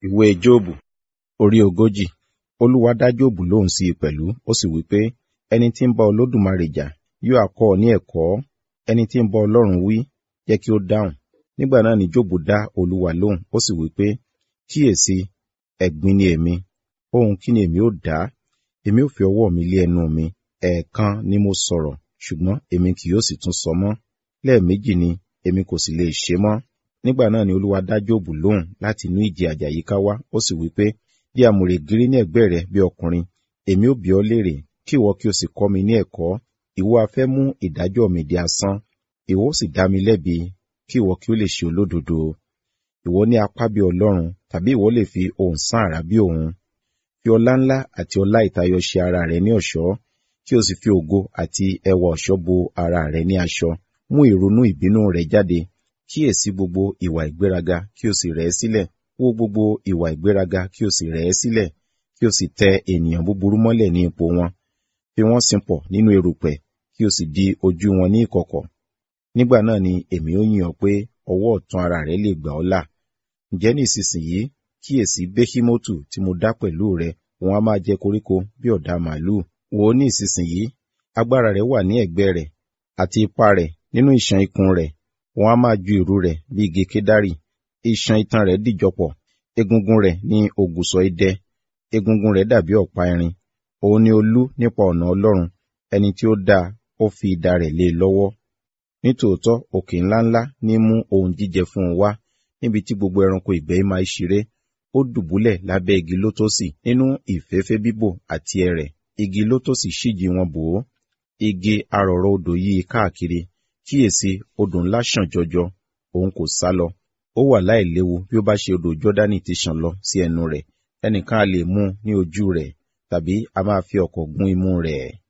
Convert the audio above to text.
Ìwé Jóòbù orí ogójì. Olúwa dá Jóòbù lóhùn sí i pẹ̀lú, ó sì wí pé, ẹni tí ń bá Olódùmarè jà yóò ha kọ́ ọ ní ẹ̀kọ́, ẹni tí ń bá Ọlọ́run wí, jẹ́ kí ó dáhùn. Nígbà náà ni Jóòbù dá Olúwa lóhùn, ó sì wí pé, kíyèsi, ẹ̀gbin ni èmi, ohun kí ni èmi ó dá? Èmi ó fi ọwọ́ mi lé ẹnu mi. Ẹ̀ẹ̀kan ni mo sọ̀rọ̀, ṣùgbọ́n èmi kì yóò sì tún sọ mọ́. Lẹ́ẹ̀méjì ni èmi kò sì lè ṣe mọ́. Nígbà náà ni Olúwa dá Jóòbù lóhùn láti inú ìjì àjàyíká wá, ó sì wí pé, bí àmùrè gírí ní ẹ̀gbẹ́ rẹ bí ọkùnrin, èmi ó bi ọ́ léèrè, kí ìwọ kí o sì kọ́ mi ní ẹ̀kọ́. Ìwọ ha fẹ́ mú ìdájọ́ mi di asán, ìwọ ó sì dá mi lẹ́bi, kí ìwọ kí ó lè ṣe olódodo. Ìwọ ní apá bí Ọlọ́run, tàbí ìwọ lè fi ohùn sán àrá bí òun. Fi ọlá ńlá àti ọlá ìtayọ ṣe ara rẹ ní ọ̀ṣọ́, kí o sì fi ògo àti ẹwà ọ̀ṣọ́ bo ara rẹ ní aṣọ. Mú ìrunú ìbínú rẹ jáde, kíyèsí gbogbo ìwà ìgbéraga kí o sì rẹ̀ ẹ́ sílẹ̀. Wó gbogbo ìwà ìgbéraga kí o sì rẹ̀ ẹ́ sílẹ̀, kí o sì tẹ ènìyàn búburú mọ́lẹ̀ ní ipò wọn. Fi wọ́n sinpọ̀ nínú erùpẹ̀, kí o sì di ojú wọn ní ìkọ̀kọ̀. Nígbà náà ni èmi ó yìn ọ́ pé ọwọ́ ọ̀tún ara rẹ lè gbà ọ́ là. Ǹjẹ́ ní ìsinsìnyí, kíyèsí Béṣímótù tí mo dá pẹ̀lú rẹ, òun a máa jẹ koríko bí ọ̀dà màlúù. Wò ó ní ìsinsìnyí, agbára rẹ̀ wà ní ẹ̀gbẹ́ rẹ̀, àti ipá rẹ̀ nínú ìṣàn ikùn rẹ̀, òun a máa ju ìrù rẹ̀ bí igi kedari. Iṣan itan rẹ̀ dìjọpọ̀, egungun rẹ̀ ní ògùsọ̀ idẹ, egungun rẹ̀ dàbí ọ̀pá irin. Òun ni olú nípa ọ̀nà Ọlọ́run, ẹni tí ó dá ó fi idà rẹ̀ lé e lọ́wọ́. Nítòótọ́ òkè ńláńlá ní mú ohun jíjẹ fún un wá, níbi tí gbogbo ẹranko ìgbẹ́ máa ń ṣeré. Ó dùbúlẹ̀ lábẹ́ igi lótósì nínú ìféfé bíbò àti ẹrẹ̀. Igi lótósì ṣíji wọn bò ó. Igi arọ̀rọ̀ odò yí i káàkiri. Kíyèsí, odò ńlá ṣàn jọjọ, òun kò sálọ. Ó wà láìléwu bí ó bá ṣe odò Jọ́dánì ti ṣàn lọ sí ẹnu rẹ̀. Ẹnìkan a lè mú ní ojú rẹ̀, tàbí a máa fi ọ̀kọ̀ gún imú rẹ̀.